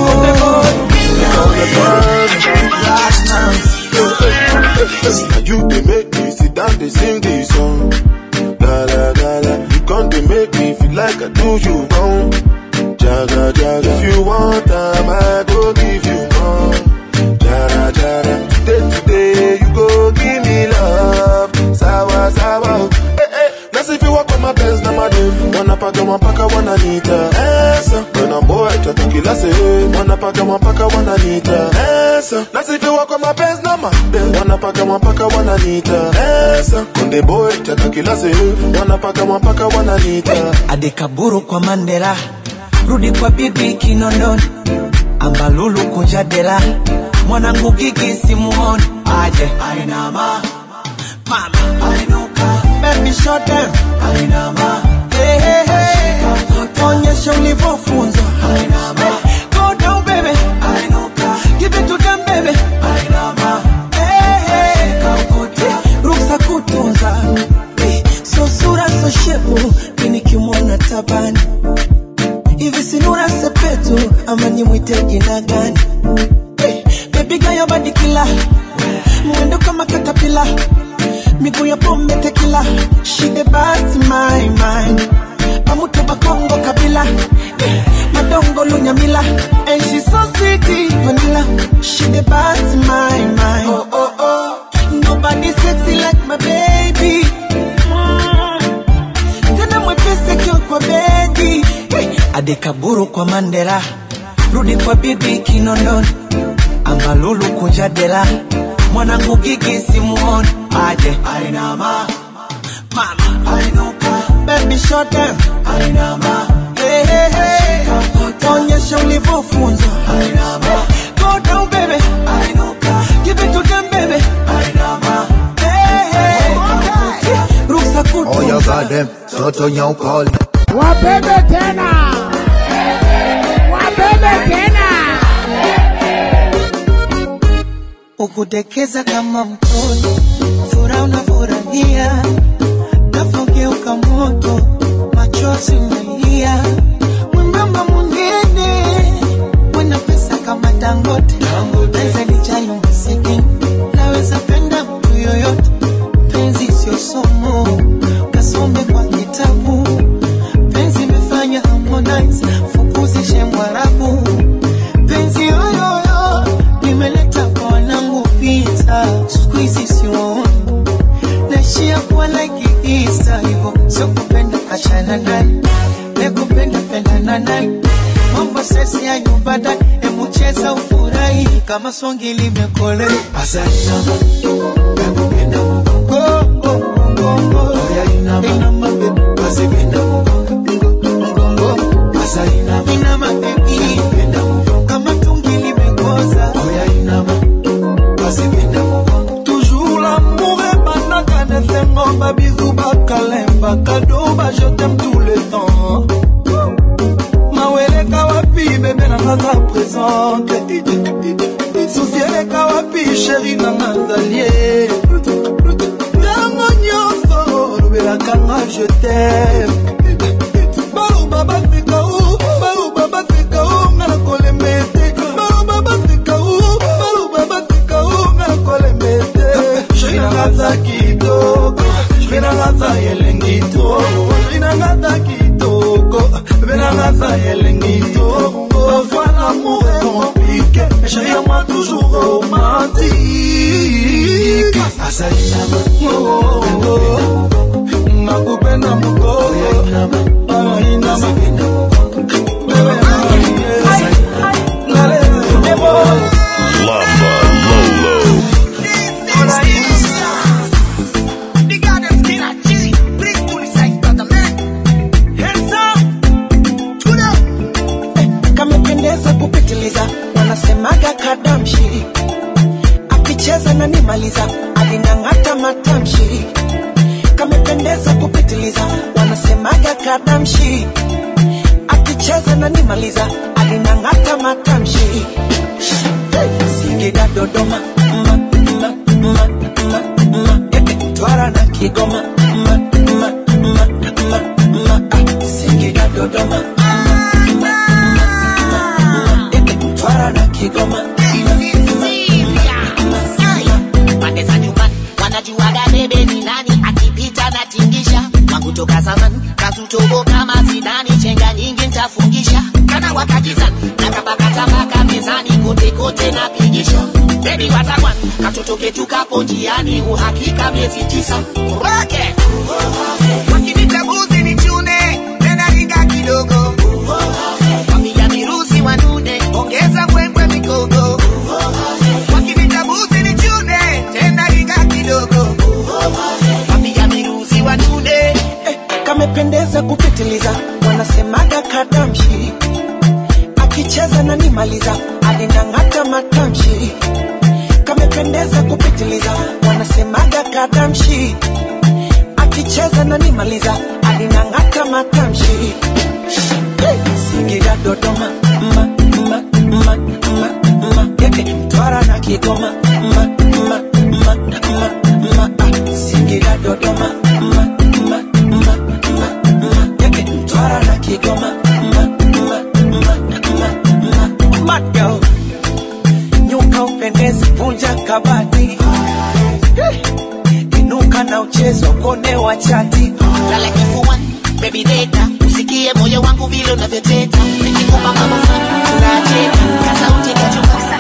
Now you they make me sit down, they sing this song. La la la la, you come they make me feel like I do you wrong. Jaga jaga, if you want time, I go give you more. Jara jara, today today you go give me love. Sawa sawa, eh eh. Nasi if you walk on my pants na madem, wanapaka wanapaka wananita. Esa, when a boy tatu kila se, wanapaka wanapaka wananita. Esa, nasi if you walk on my pants na madem, wanapaka wanapaka wananita. Esa, konde boy tatu kila se, wanapaka wanapaka wananita. adekaburu kwa mandela rudi kwa bibi kinondoni ambalulu kunjadela mwanangu gigi simuoni aje ainama mama ainuka baby shut down ainama hey, hey, hey. onyesha ulivyofunzwa ainama go down baby ainuka give it to them baby ainama hey, hey. ruksa kutunza Eh, so sura so shepu tabani hivi sinura sepetu ama nimwite jina gani hey, baby girl your body killer mwendo kama katapila miguu ya pombe tekila she the best my mind pamuto bakongo kabila eh, madongo lunyamila and she so sweet vanilla she the best my mind oh oh oh nobody sexy like my baby Mm. tena mwepesi akiwa kwa bedi hey, adekaburu kwa mandela rudi kwa bibi kinondoni ambalulu kunja dela mwanangu gigi simuoni aje ainama mama ainuka baby short down ainama hey, hey, hey. onyesha ulivyofunzwa ainama go down baby ainuka give it to them baby ainama hey, hey. ruksa Oh, you got them. Toto nyauko. Wabebe tena. Wabebe tena. ukudekeza kama mtoto, furaha unafurahia, nafogeuka moto, machozi umelia, mwembamba munene, mwana pesa kama Dangote, naweza nijali masikini, naweza penda mtu yoyote, penzi sio somo, kasome kwa kitabu, penzi imefanya Harmonize, fukuzishe Mwarabu, penzi yoyoyo nimeleta kwa wanangu vita, siku hizi siwaoni, naishia kuwa like Easter hivyo, sio kupenda achana naye, nekupenda pendana naye, mambo sesi ya nyumba ndani, hebu cheza ufurahi kama songi limekolea. Asante nakupenda Mungu, oh, oh, Mungu, oh, inama, inama, baby, basi penda Mungu, Mungu, asa inama, inama, baby, penda Mungu, kama tungi limekoza, oh, inama, basi penda Mungu. Toujours l'amour ebandaka na esengo babizu bakalemba kado ba je t'aime tout le temps maweleka wapi bebe na ngaza présente susi eleka wapi sheri na ngazalie ntango nyonso lobelaka nga je t'aime baloba bafika u baloba bafika u nga na kolemba ete baloba bafika u baloba bafika u nga na kolemba ete sheri na ngaza kitoko sheri na ngaza elengi to sheri na ngaza kitoko bebe na ngaza elengi to parfois l'amour est compliqué mais chérie à moi toujours romantique asali nama oh, oh, oh. nakupenda mukoko ainama Lamba Lolo. kamependeza kupitiliza, wanasemaga kadamshi, akicheza na nimaliza, alinang'ata matamshi. Kamependeza kupitiliza, wanasemaga kadamshi, akicheza na nimaliza, alinang'ata matamshi. Hey, Singida Dodoma, ma, ma, ma, ma, ma, eh, Mtwara na Kigoma, ma, ma, ma, ma, ma, ah, Singida Dodoma, Mtwara na Kigoma. pande za nyumbani wanajuaga bebe ni nani akipita na tingisha wangu toka zamani kazutobo kama zidani chenga nyingi ntafungisha kana wakakizani na kabakatabaka mezani kote kote na pigisha bebi watakwan katoto ketu kapo njiani uhakika miezi tisa roke wakinitabuzi ni chune tena ringa kidogo wapiga mirusi wanude ongeza mbwembwe mikogo wakinitabuzi ni chune tena ringa kidogo wapiga mirusi wanude kamependeza kupitiliza, wanasemaga kadamshi, akicheza na nimaliza, alinang'ata matamshi. Kamependeza kupitiliza, wanasemaga kadamshi, akicheza na nimaliza, alinang'ata matamshi. Hey, Singida Dodoma, ma, ma, ma, ma, ma, eh, eh, Mtwara na Kigoma, ma, ma, ma, ma, ma, ah, Singida Dodoma, ma, ma, ma, ma, ma, eh, eh, Mtwara na mchezo kone wa chati lala kifuani baby data usikie moyo wangu vile unavyoteta nikikupa mama unacheka kasauti kachuka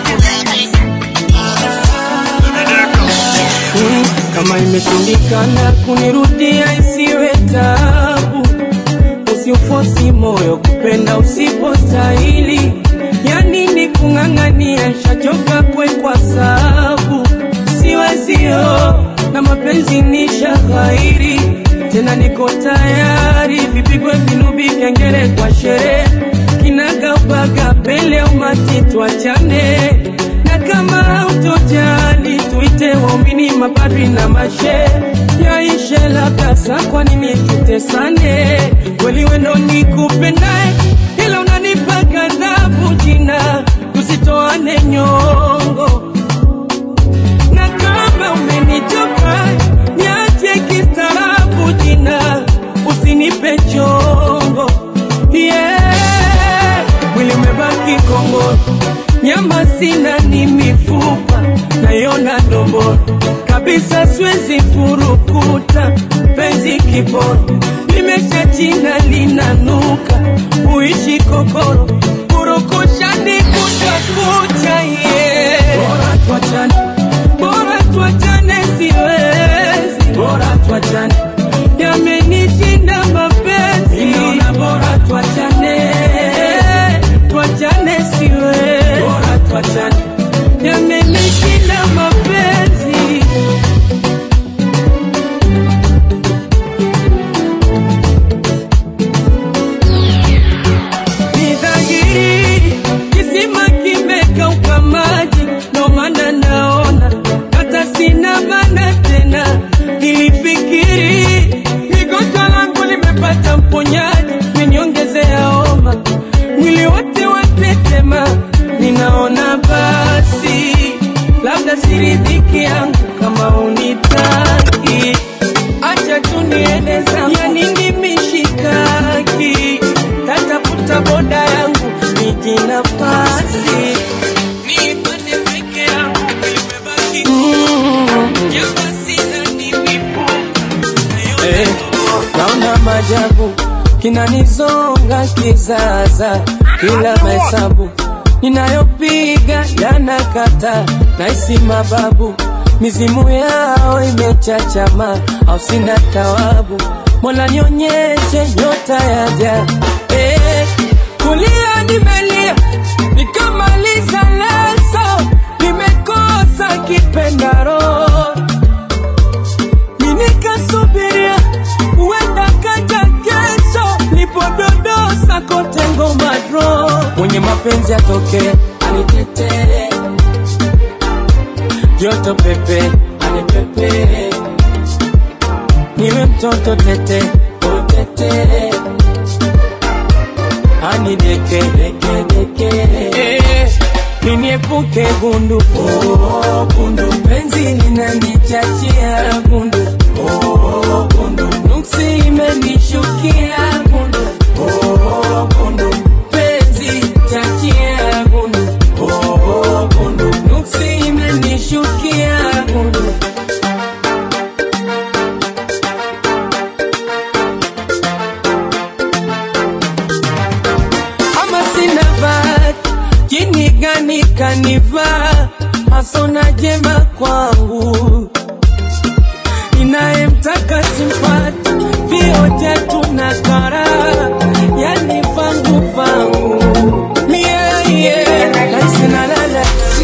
Mm, kama imeshindikana kunirudia isiwe tabu usiufosi moyo kupenda usipostahili yani ni kung'ang'ania shachoka kwe kwa sabu siwezio na mapenzi ni shaghairi tena niko tayari vipigwe vinubi kengele kwa sherehe kinagaubaga pele umati twachane na kama hautojali tuite waumini mapadri na mashe yaishe labda saa kwa nini tutesane kweli wendo nikupendae ila unanipa ghadhabu jina tusitoane nyongo na kama umenichoka niache kistaarabu jina usinipe chongo yeah. mwili umebaki kongoro nyama sina ni mifupa nayona ndomboro kabisa siwezi furukuta penzi kiboro limesha china linanuka uishi kokoro purukushani kutwa kucha ye bora tuachane bora tuachane siwezi bora tuachane yamenishinda mapenzi Ninaona bora tuachane tuachane siwe bora tuachane yamenishinda mapenzi ni dhahiri kisima kimekauka maji ndo maana naona hata sina maana tena nilifikiri ligonjwa langu limepata mponyaji meniongezea homa mwili wote watetema ninaona basi labda siridhiki yangu kama unitaki acha tu niende zangu ya nini mishikaki tatafuta boda yangu niji nafasi nipande peke yangu imebaki jamba sina Eh, naona majabu kinanizonga kizaza kila mahesabu ninayopiga yanakata naisi mababu mizimu yao imechachama au sina tawabu mola nionyeshe nyota yaja eh, kulia nimelia nikamaliza leso nimekosa kipendaro nikasubiria huenda kaja kesho nipododosa kote ngoma dro mwenye mapenzi atoke anitetee joto pepe anipepe niwe mtoto tete utete anideke deke deke eh, niniepuke gundu oh, gundu penzi linanichachia gundu oh, gundu nuksi imenishukia gundu oh, gundu penzi chachia gundu oh, gundu nuksi imenishukia gundu ama sina bahati jini gani kanivaa hasona jema kwangu ninayemtaka simpati vioja tuna kara yani vangu vangu mieye naisinalala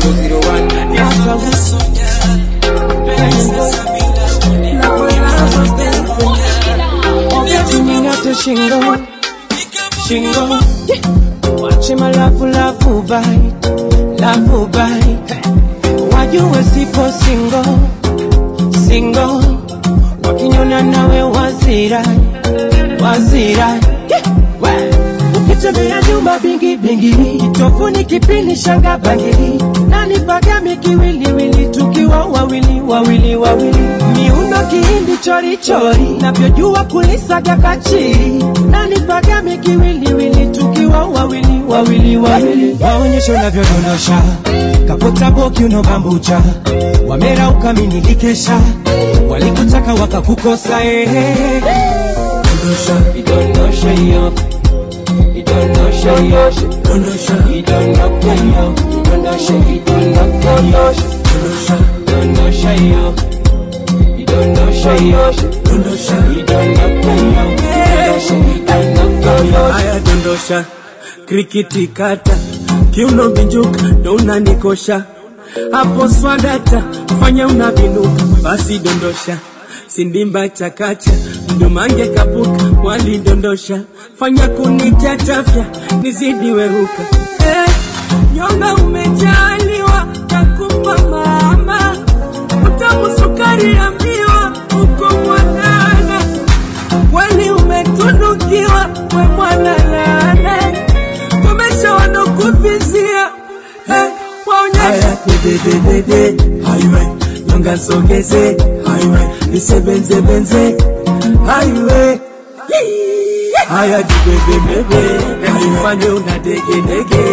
shingo shingo wache malafu lafu bai lafu bai wajue sipo singo singo wakinyona nawe wazira wazira ukitembea nyumba bingi bingi tofuni kipindi shanga bangili nani pagame kiwiliwili tukiwa wawili wawili wawili miuno kihindi chori chori navyojua kulisaga kachiri nani pagame kiwiliwili tukiwa wawili wawili wawili waonyesho navyodondosha kapota boki unobambucha wamera ukaminikikesha walikutaka mpaka wakakukosa ehe. Dondosha, idondosha hiyo, idondosha hiyo, dondosha, idondosha hiyo, idondosha, idondosha hiyo, dondosha, idondosha hiyo, idondosha hiyo, dondosha, idondosha hiyo, idondosha, idondosha hiyo. Haya dondosha, krikiti kata, kiuno binjuka, ndo unanikosha hapo swadata, fanya unavinuka, basi dondosha sindimba chakacha mdumange kapuka walidondosha fanya kunichachafya nizidi weruka eh, nyonga umejaliwa takupa mama utamu sukari ya miwa uko mwanana kweli umetunukiwa we mwana lana komesha wanokuvizia eh, waonyesha dedededede highway nyonga sogeze highway nisebenze benze highway haya jibebebebe nifanye una dege dege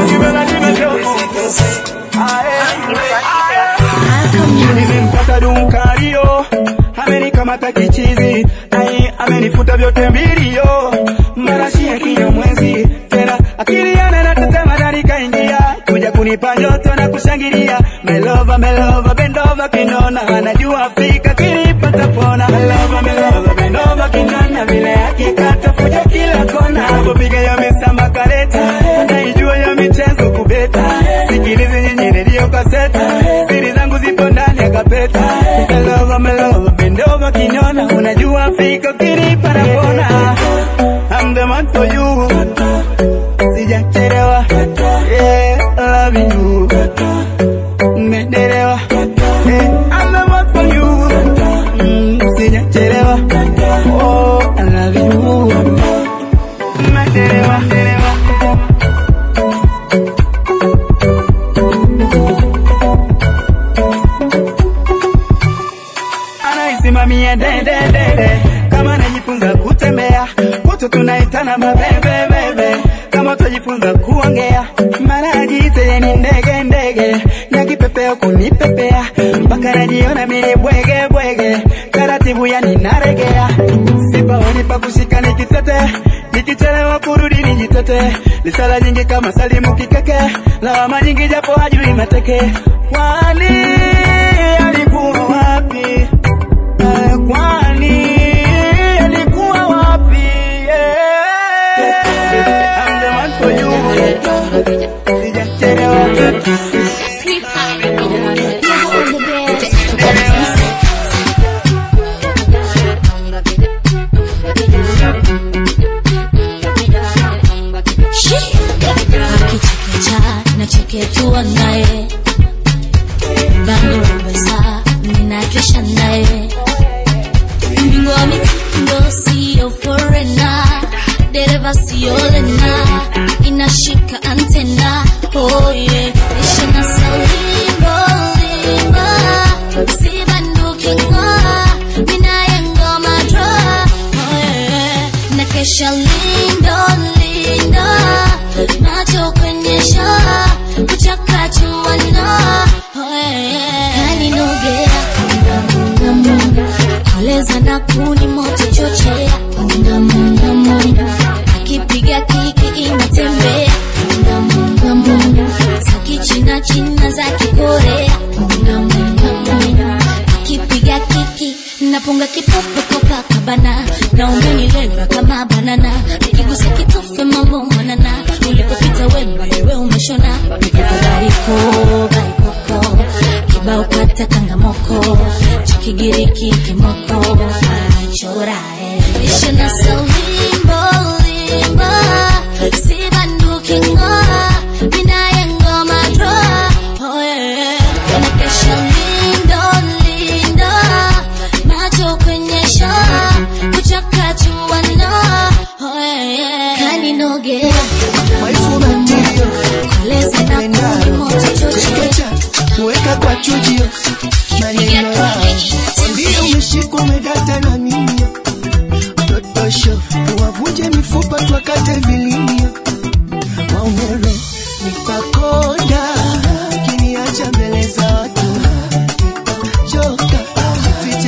nimempata dunkario amenikamata kichizi ai amenifuta vyote mbilio marashi ya kinyamwezi tena akili yana natetema ndani kaingia kuja kunipa njoto na kushangilia melova melova bendova kinona anajua Afrika kinipata pona melova melova bendova kinona vile akikata fuja kila kona anapopiga ya misamba kareta anaijua ya michezo kubeta sikilizi nyinyi redio kaseta siri zangu zipo ndani ya kapeta melova melova bendova kinona unajua Afrika kinipa na pona I'm the man for you sijachelewa yeah, love you mmedelewa yeah, I'm the man for you mm, sijachelewa oh, I love you mmedelewa anaisimamia dededede kama najifunza kutembea kutu tunaitana mabebebebe kama utajifunza kuongea mara ajiite ye ni ndege ndege na kipepeo kunipepea mpaka najiona mini bwege bwege taratibu yani naregea sipaoni pa kushika nikitete nikichelewa kurudi nijitete lisala nyingi kama salimu kikeke lawama nyingi japo hajui mateke kwani alikuwa wapi Eh, kwani alikuwa wapi yeah. I'm the man for you sijachelewa akichekecha nacheketua naye bangorobesa ninakesha naye mbingo wa mitindo siyo forena dereva siyo lena inashika antena oh yeah. ishina saulimbo limba sibandukinga minayengoma dra oh yeah. nakesha lindo lindo macho kwenye shaa kuchakachuana oh yeah. kaninogea mungamunga koleza na kuni moto chochea mungamungamunga akipiga kiki inatembea mungamungamunga za kichina china za kikorea mungamungamunga akipiga kiki napunga kipofu Copacabana na umenilenga kama banana nikigusa kitufe mambo mwanana ulipopita wema wewe umeshona bariko barikoko kibao kata kangamoko cha kigiriki kimoko achorae ishana saulimbo limba sibandukinga minaye ngoma dro oh yeah nakesha lindo lindo macho kwenye shaa kuchakachuana oh yeah kaninogea koleza na kuni moto chochote kuweka kwa chujio maneno yao ndio umeshikwa umedata na mimi totosho tuwavunje mifupa twakate vilimio maumero nipakonda kiniacha mbele za watu choka fiche mapenzi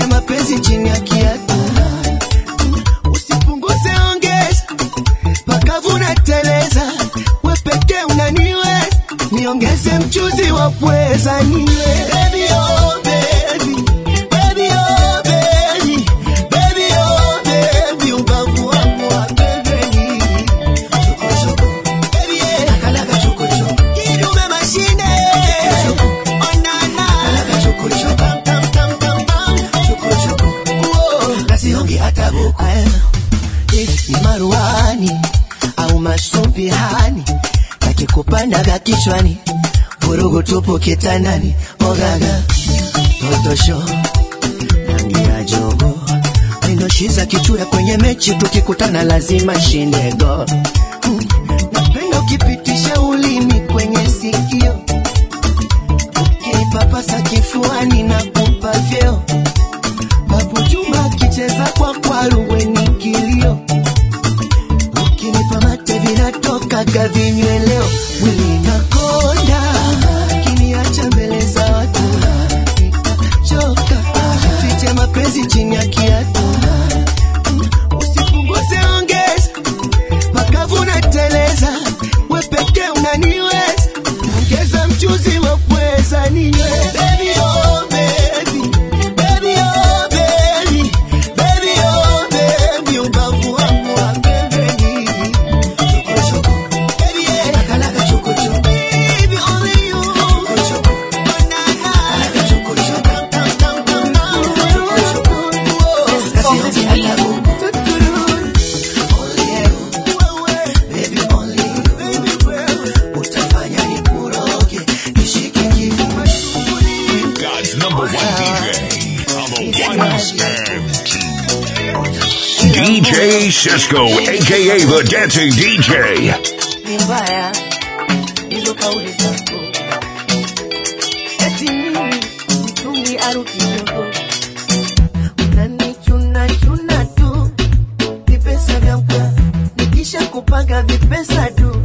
mapenzi chini ya kiatu usipunguze ongeza pakavu na teleza we pekee unaniwe niongeze mchuzi wa pweza niwe baby, oh, baby. Baby, oh, baby. Baby, oh, baby. Ubavu wangu wa pembeni. Baby, yeah. Kidume mashine. Oh, na, na. Tam, tam, tam, tam, tam. Uo. Kasiongi hata buku. Ni maruani au masumbihani kakikupandaga kichwani vurugu tupu kitandani ogaga totosho rangi ya jogo windoshiza kichura kwenye mechi tukikutana lazima shindego napenda ukipitisha ulimi kwenye sikio ukinipapasa kifuani na kupa vyeo babu juma akicheza kwa kwaruweni kilio ukinipa mate vinatokaga vinyweleo mwili nakonda kiniacha mbele za watu nitachoka fiche mapenzi chini ya kiatu usipunguze ongeza makavu na teleza we pekee unaniweza ongeza mchuzi wa pweza niwe Baby, oh, baby. Baby, oh, baby. Baby, oh, baby. Ubavu wangu wa pembeni. Baby, yeah. Baby, only you. God's number one DJ on the ones and twos. DJ Cisco, aka the Dancing DJ. ni mbaya hizo kauli zako eti mimi mtungi aru kidogo unanichuna chuna tu vipesa vya mka nikisha kupanga vipesa tu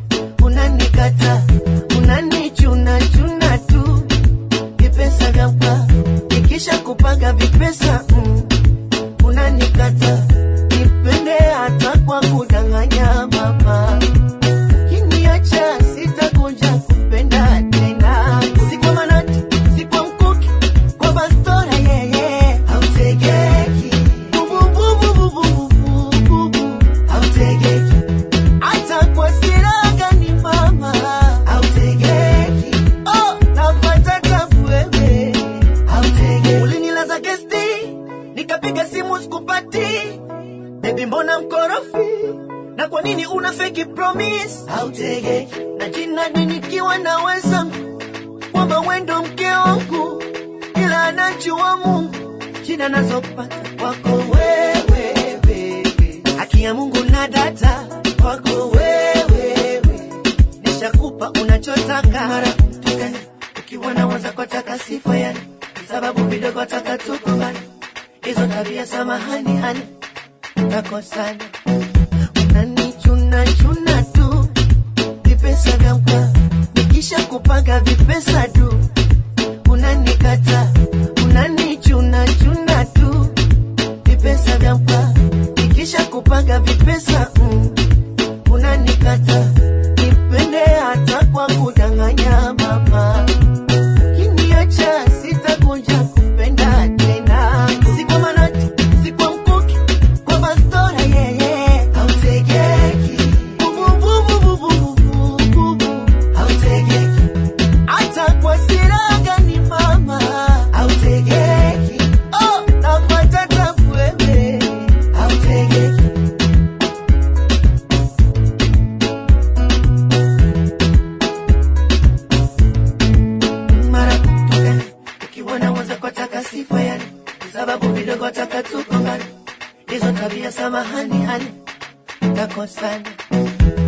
unanikata unanichuna chuna tu vipesa vya mka nikisha kupanga vipesa mm, unanikata nipende hata kwa kudanganya mama Ukiniacha sitakuja kupenda tena. Si kwa manati, si kwa mkuki, kwa bastora yeye hautegeki. Bubu, bubu, bubu, bubu, bubu, hautegeki. Hata kwa silaha gani mama hautegeki. Oh, napata tabu wewe hautegeki. Ulinilaza gesti, nikapiga simu sikupati. Baby mbona mkorofi? na kwa nini una fake promise hautege na jina ni nikiwa na wenzangu kwamba wendo mke wangu ila anajua mungu jina nazopata kwako wewe baby. haki ya mungu na data kwako wewe nishakupa unachotaka mara mtukane ukiwa na mwenzako taka sifa yani sababu vidogo taka tukumbane hizo tabia samahani hani takosana unanichuna chuna tu vipesa vya mka nikisha kupanga vipesa tu unanikata unanichuna chuna tu vipesa vya mka nikisha kupanga vipesa mm, unanikata nipende hata kwa kudanganya mama kiniacha sitakuja kupenda tena si kwa manati si kwa mkuki kwa bastora yeye hautegeki bubu bubu bubu bubu bubu hautegeki hata kwa silaha gani mama hautegeki oh napata tabu wewe hautegeki mara tukane ukiwa na mwenzako taka sifa yani sababu vidogo taka tukongane hizo tabia samahani hani takosana